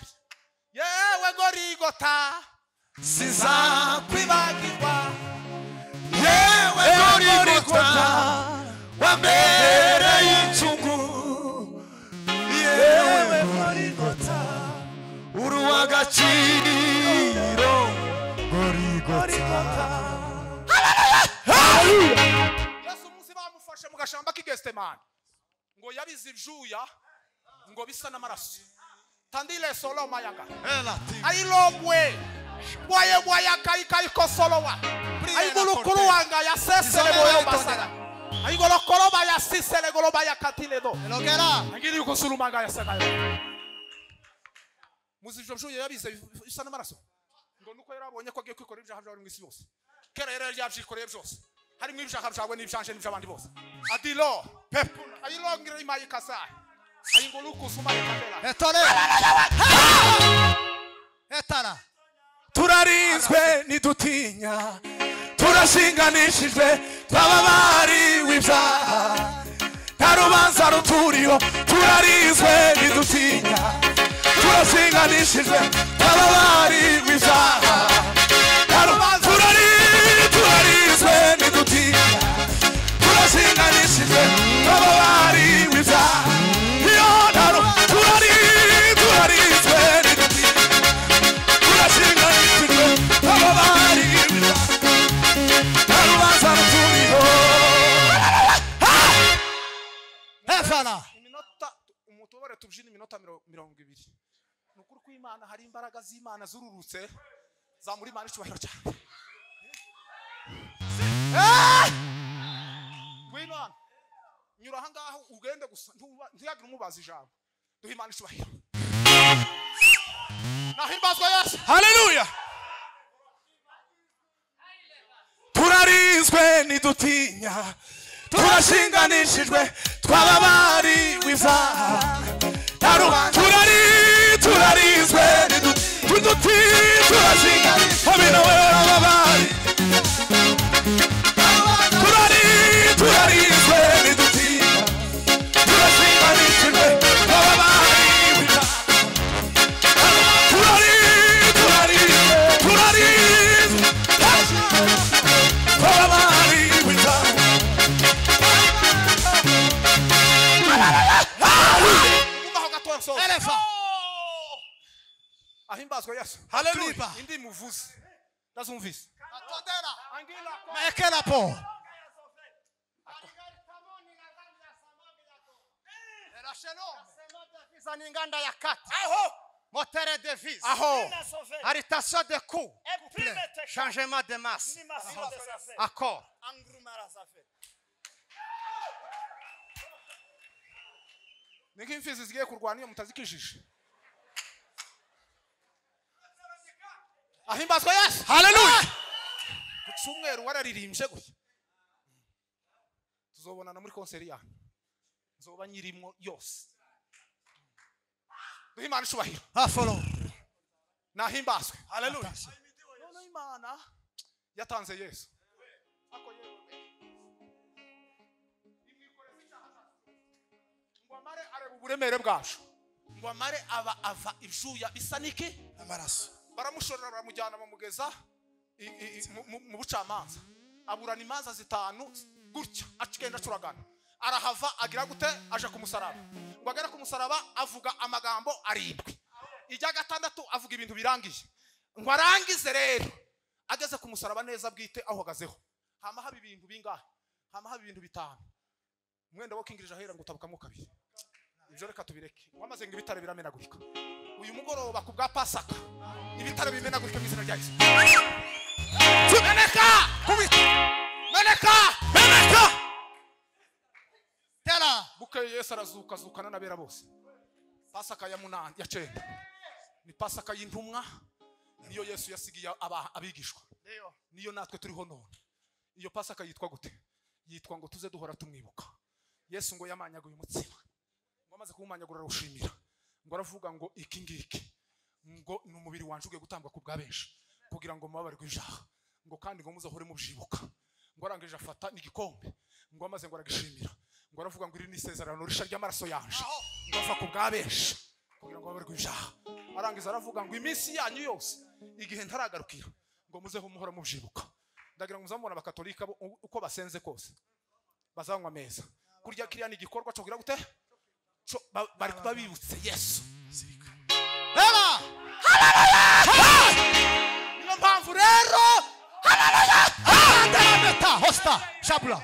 yewe gorigota sizakwibagirwa yewe gorigota wambere y'icyungu yewe gorigota uri uw'agaciro gorigota yesu umunsi bamufashe mu gashamba k'igestemani ngo yabize ibyuya ngo bisa n'amaraso tandile solo mayanga Hela ti. ayilobwe bwayebwayakayikayikosolowa ayigulukulu wanga yaseseleboyobasala ayigolokoloba yasiselegoloba yakatiledo Elogera. angiri ukosulumanga yasagayo muzivyo vyo yabize bif- bisa n'amaraso ngo nuko yari abonye ko agiye kwikorera ibyaha byawe mu isi yose kera yari yabyikoreye byose harimo ibyaha byawe n'ibyanje n'iby'abandi bose adilo pepuna ayilongere imayikasa ayingolukusuma yakatela Etole. Etara. turarinzwe ntidutinya turashinganishijwe twaba bariwe ibyaha nta rubanza ruturiho turarinzwe ntidutinya turashinganishijwe twaba bariwe ibyaha nta rubanza turari turari tubyina iminota miro- mirongo ibiri ni ukuri ko imana hari imbaraga z'imana zururutse zamura imana icyubahiro cyane Eh! ngwino hano nyura aha ngaha ugende gusa ntuba- ntihagire umubaza ijambo duhe imana icyubahiro nahimbazwa yesu haleluya turarinzwe ntidutinya turashinganishijwe twababariwe ibyaha Taru- turari turarinzwe ntidu- ntiduti turashinganishijwe hamina wewe wababari turari turarinzwe ntidutinya turashinganishijwe twababariwe ibyaha Turari, turari, turari. Turabari wita. gumaho gato nsoza Elefa. ahimbazwe yesu Haleluya. indi muvuze ndazumvise Ekela po. za n'inganda ya kati aho motere de vise aho aritation de coup changement de masse accord ni nk'imfizi zigiye kurwana iyo mutazikijije ahimbazwe yesu Haleluya. ku cyumweru wararirimbye gutya tuzobonana muri konseri yawe nzoba nyirimo yose duhe imana icubahiro Afolo. nahimbazwe Haleluya. noneho imana yatanze yesu Ako yewe. Imwikoreza icyaha cyacu. ngo amare areba uburemere bwacu ngo amare aba ava ibyuya bisa n'iki Amaraso. baramushorera baramujyana bamugeza i- i- i- mu- mu- mu bucamanza aburana imanza zitanu gutya agenda acuragana arahava agira gute aje ku musaraba ngo agere ku musaraba avuga amagambo arindwi ijya gatandatu avuga ibintu birangiye ngo arangize rero ageze ku musaraba neza bwite ahagazeho hama haba ibintu bingahe hama haba ibintu bitanu umwenda wo kingirije ahera ngo utabukamo kabiri ibyo reka tubireke wamaze ngo ibitare biramenagurika uyu mugoroba ku bwa pasaka ibitare bimenagurika mu izina rya yesu meneka meneka meneka Tela. bukeye yesu arazuka azukana n'abera bose pasaka ya munani ya cyenda ni pasaka y'intumwa niyo yesu yasigiye aba- abigishwa niyo natwe turiho none iyo pasaka yitwa gute yitwa ngo tuze duhora tumwibuka yesu ngo yamanyaguye umutsima ngo amaze kuwumanyagura arawushimira ngo aravuga ngo iki ngiki ngo ni umubiri wanjye ugiye gutangwa ku bwa benshi kugira ngo mubabarirwe ibyaha ngo kandi ngo muzahore mubyibuka ngo arangije afata n'igikombe ngo amaze ngo aragishimira ngo aravuga ngo iri ni isezerano rishya ry'amaraso yanje ngo ava ku bwa benshi kugira ngo babarirwe ibyaha arangiza aravuga ngo iminsi yanyu yose igihe ntaragarukira ngo muzeho muhora mubyibuka ndagira ngo muzamubona abakatolika bo u- uko basenze kose bazanywa ameza kurya kiriya ni igikorwa cyo kugira gute Co- ba- bari kuba bibutse yesu Tela. niyo mpamvu rero Tela meta. Hosta. Shabula.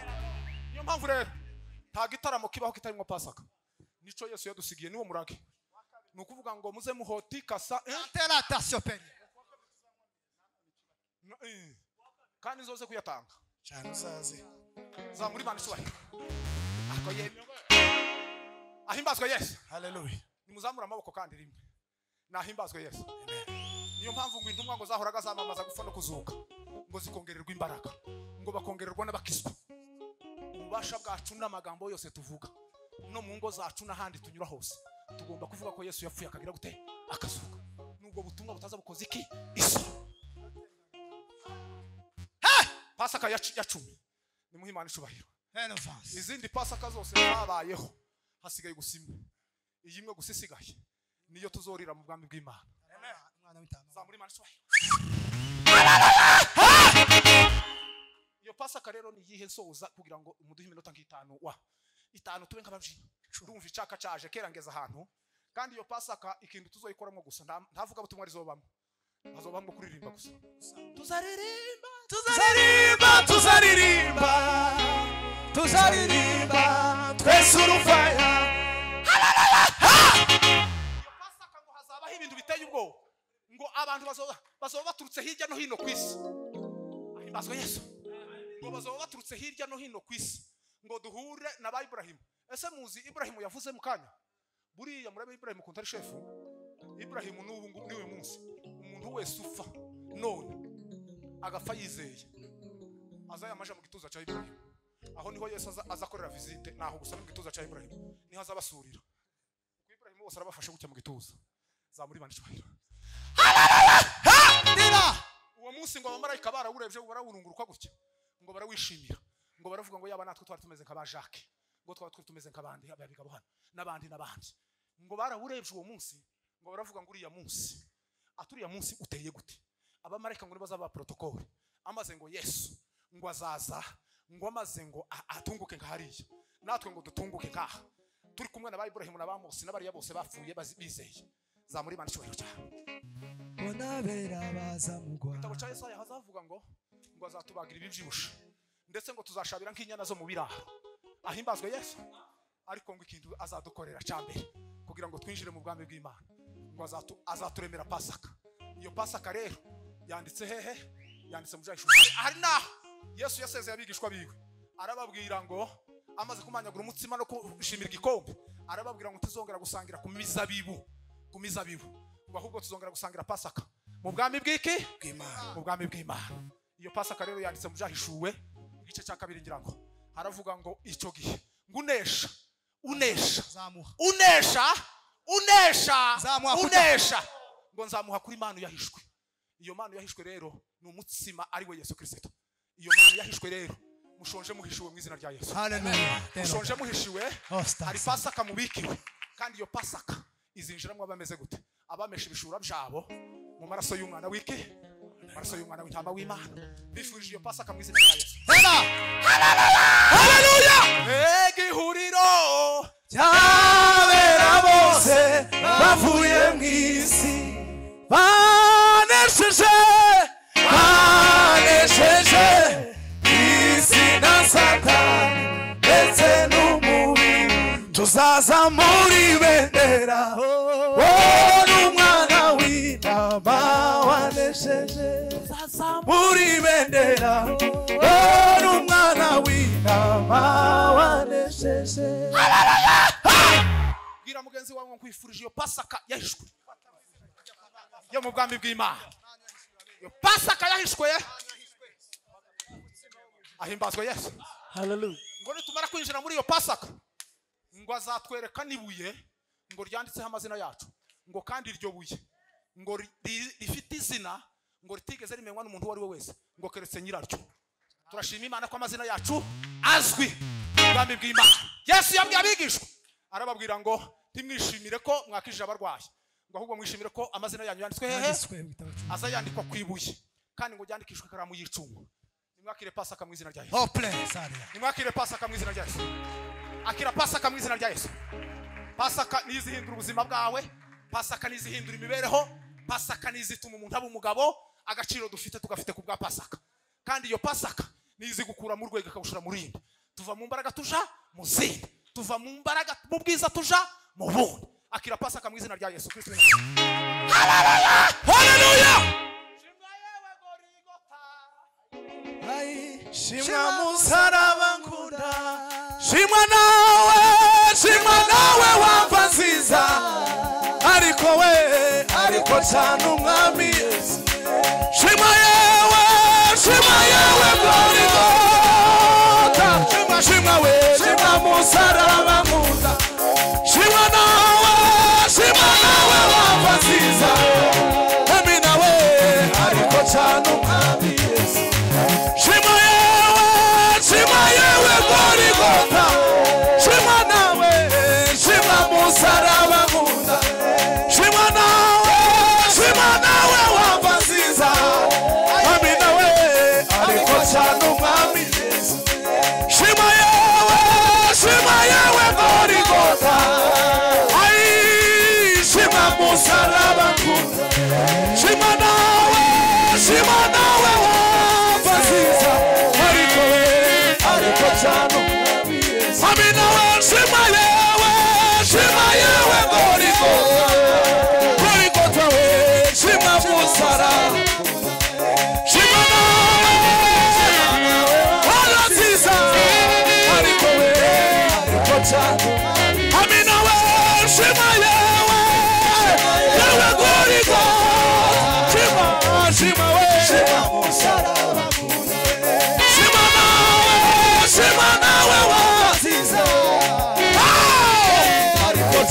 niyo mpamvu rero nta gitaramo kibaho kitarimo pasaka nico yesu yadusigiye niwo murage ni ukuvuga ngo muze muhotikasa eh? Tela tasoperi. No, eh. kandi nzoze kuyatanga Cyane uzaze. zamura imana icyubahiro ako yemwe ahimbazwe yesu Haleluya. nimuzamure amaboko kandi rimwe nahimbazwe yesu niyo mpamvu ngo intumwa ngo zahoraga zamamaza gupfa no kuzuka ngo zikongererwa imbaraga ngo bakongererwa n'abakizwa ububasha bwacu n'amagambo yose tuvuga no mu ngo zacu n'ahandi tunyura hose tugomba kuvuga ko yesu yapfuye akagira gute akazuka nubwo butumwa butaza bukoze iki iso pasaka ya cu- ya cumi nimuhe imana icubahiro Elevance. izindi pasaka zose zabayeho hasigaye gusa imwe iyi imwe gusa isigaye niyo tuzorira mu bwami bw'imana Mwana w'intama. zamura imana icyubahiro iyo pasaka rero ni iyihe nsoza kugira ngo umuduhe iminota nk'itanu wa itanu tube nk'ababyinnyi ndumva icaka caje kerangeza ahantu kandi iyo pasaka ikintu tuzoyikoramo gusa nta- ntavuga butumwa rizobamo hazobamo kuririmba gusa tuzaririmba tuzaririmba tuzaririmba tuzaririmba twese urufaya iteye ubwoba ngo abantu bazoba bazoba baturutse hirya no hino ku isi ahimbazwe yesu ngo bazoba baturutse hirya no hino ku isi ngo duhure na ba iburahimu ese muzi iburahimu yavuze mu kanya buriya murabe iburahimu kuntari shefu iburahimu n'ubu ngubu n'uyu munsi umuntu wese upfa none agapfa yizeye aza yamaje mu gituza cya iburahimu aho niho yesu aza- aza akorera visite naho gusa no mu gituza cya iburahimu niho aza abasurira kuko iburahimu bose arabafashe gutya mu gituza zamuribana icyubahiro uwo munsi ngo abamarayika barawurebye barawurunguruka gutya ngo barawishimira ngo baravuga ngo yaba natwe twari tumeze nka ba jacques ngo twaba twari tumeze nk'abandi ababigabo hano n'abandi n'abandi ngo barawurebye uwo munsi ngo baravuga ngo uriya munsi ati uriya munsi uteye gute abamarayika ngo nibaza ba protokole amaze ngo yesu ngo azaza ngo amaze ngo a- atunguke nka hariya natwe ngo dutunguke nk'aha turi kumwe na ba iburahimu na ba mose n'abariya bose bapfuye bazi- bizeye zamuri imana icyubahiro cyawe bonabera baza mugwa igitabo cya yesaya hazavuga ngo ngo azatubagira ibibyibushe ndetse ngo tuzashabira nk'inyana zo mu biraro ahimbazwe yesu ariko ngo ikintu azadukorera cya mbere kugira ngo twinjire mu bwami bw'imana ngo azatu, azaturemera pasaka iyo pasaka rero yanditse hehe yanditse mu byahishwe hari naho yesu yasezeye abigishwa biwe arababwira ngo amaze kumanyagura umutsima no kushimira igikombe arababwira ngo tuzongera gusangira ku mizabibu ku mizabibu ngo ahubwo tuzongera gusangira pasaka mu bwami bw'iki bw'imana mu bwami bw'imana iyo pasaka rero yanditse mu byahishuwe igice cya kabiri ngira ngo haravuga ngo icyo gihe ngo unesha unesha zamuha unesha unesha Zamuha kuta- unesha ngo nzamuha kuri manu yahishwe iyo manu yahishwe rero ni umutsima ari we yesu kirisito iyo manu yahishwe rero mushonje muhishiwe mu izina rya yesu haleluya mushonje muhishiwe Oh, stars. hari pasaka mubikiwe kandi iyo pasaka izinjiramo abameze gute abamesha ibishura byabo mu maraso y'umwana w'iki mu maraso y'umwana w'intama w'imana bifurije iyo pasaka mu izina rya yesu mbega ihuriro abera bose bavuye mu isi banesheje banesheje isi na satani ndetse n'umubiri tuzaza muri bendera wowe n'umwana w'intama wanesheje muri bendera wowe n'umwana w'intama wanesheje bwira mugenzi wawe ngo nkwifurije iyo pasaka yahishwe yo mu bwami bw'imana iyo pasaka yahishwe ahimbazwe yesu ngo nitumara kwinjira muri iyo pasaka ngo azatwereka n'ibuye ngo ryanditseho amazina yacu ngo kandi iryo buye ngo ri- ri- rifite izina ngo ritigeze rimenywa n'umuntu uwo ari we wese ngo keretse nyiraryo turashima imana ko amazina yacu azwi mu bwami bw'imana yesu yabwiye abigishwa arababwira ngo ntimwishimire ko mwakijije abarwayi ngo ahubwo mwishimire ko amazina yanyu yanditswe hehe Yanditswe mu gitabo cy'Uwiteka. aza yandikwa ku ibuye kandi ngo ryandikishwe ikaramu y'icungo nimwakire pasaka mu izina rya yesu Hople, Saria. nimwakire pasaka mu izina rya yesu akira pasaka mu izina rya yesu pasaka niyo izihindura ubuzima bwawe pasaka niyo izihindura imibereho pasaka niyo izituma umuntu aba umugabo agaciro dufite tugafite ku bwa pasaka kandi iyo pasaka niyo izigukura mu rwego ikagushira mu rindi tuva mu mbaraga tuja mu zindi tuva mu mbaraga mu bwiza tuja mu bundi akira pasaka mu izina rya yesu kristo shimwa musaraba nkunda shimwa nawe shimwa nawe wapfa nziza ariko we ariko cyane umwami yesu shimwa yewe shimwa yewe gorigota shimwa shimwa we shimwa musaraba nkunda shimwa nawe shimwa nawe wapfa nziza emi nawe ariko cyane umwami yesu Shima yewe, shima yewe Golgotha. Shima nawe, shima msalaba Musa. Shima nawe, shima nawe wa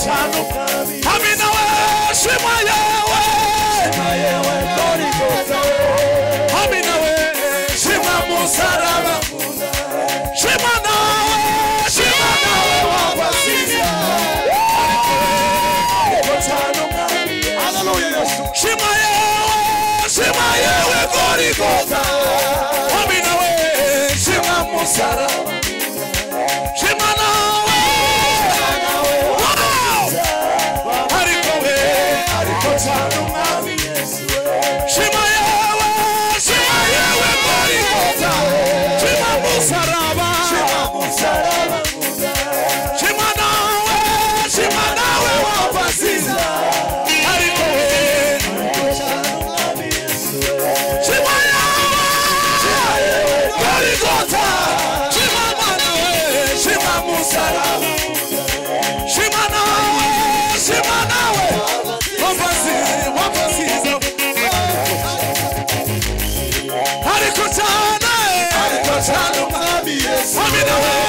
cyane ubwami Hamwe nawe shima yewe na yewe ndori rwose hamwe nawe shima musaraba shima nawe shima nawe wabasize yego cyane ubwami Haleluya Yesu shima yewe shima yewe gori goza hamwe nawe shima musaraba shima nawe Wow! ariko we ariko cyane umwami yesu Shima yewe, shima yewe muri kota. Shima musaraba, musaraba shima nawe, shima nawe wabasiza. Ariko we, shima yewe, shima yewe muri kota. Shima nawe, shima musaraba. Shima nawe, shima nawe wabasiza, wabasiza. Ariko cyane, ariko cyane umwami yesu Amina we,